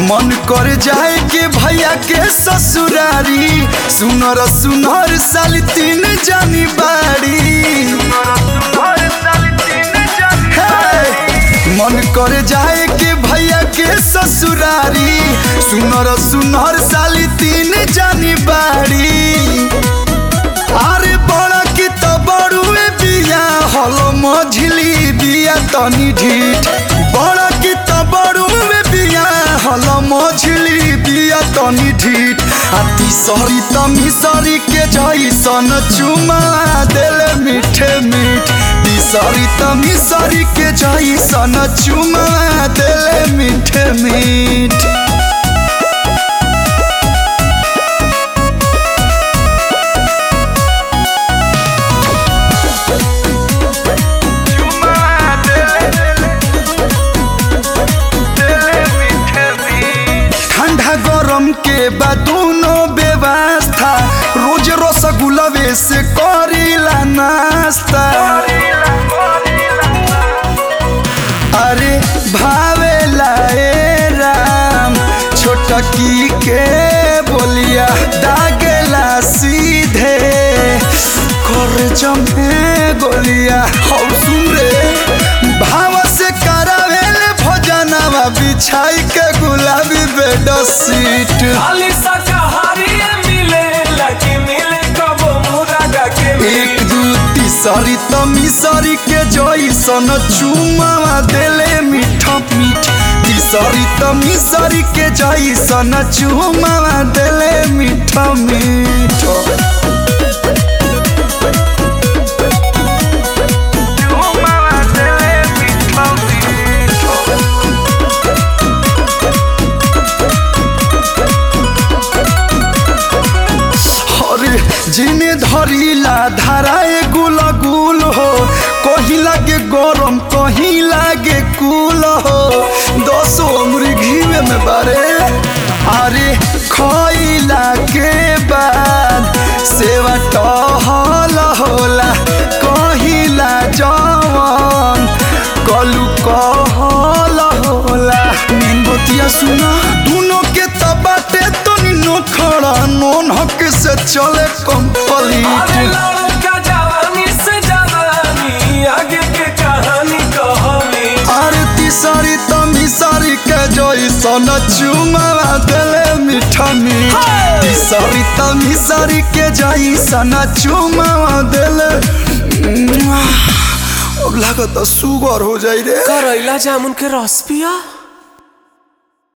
मन कर जाए के भैया के ससुरारी सुनर सुनर साल तीन जानी बाड़ी हे, मन कर जाए के भैया के ससुरारी सुनर सुनर साल तीन जानी बाड़ी अरे बड़ा की तो बड़ुए बिया हलो मझली बिया तनी ढीठ बड़ा की तो बड़ुए बिया हलो मझली बिया तनी ढीठ आ तीसरी तमीसरी के जैसन चुमा देले मीठे मीठ तीसरी तमीसरी के जैसन चुमा देले मीठे मीठ ठंडा गरम के बाद दोनों व्यवस्था रोज रसगुल्लावे से करीला नाश्ता अरे भावेला ए राम छोटकी के बोलिया दागेला सीधे कर जमे गोलिया हौ सुन रे भाव से करावेले भोजनवा बिछाई के गुलाबी बेड सीट खाली शाकाहारी मिले लगी मिले कबो मुरागा के एक दू तीसरी तमीसरी के जैसन चुमावा देले मीठ मीठ तीसरी तमीसरी के जैसन चुमावा देले मीठ मीठ अरे जिने धरिला धाराए गुल गुल हो कहीं लागे गरम कहीं लागे कुल हो दस उम्र घीवे में बारे अरे खइला के बाद सेवा टहल होला कहिला जवन कलू कहल होला नीन बतिया सुना दोनों के तबाटे तनी नोखड़ा नोन हक से चले अरे कंप्लीट लड़का जवानी से जवानी आगे के कहानी कहानी अरे तीसरी तमीसरी के जैसन चुमावा देले मीठा मीठ हाय! तीसरी तमीसरी के जैसन चुमावा देले मुआ। अब लागत सुगर हो जाई रे करैला जामुन के रस पिया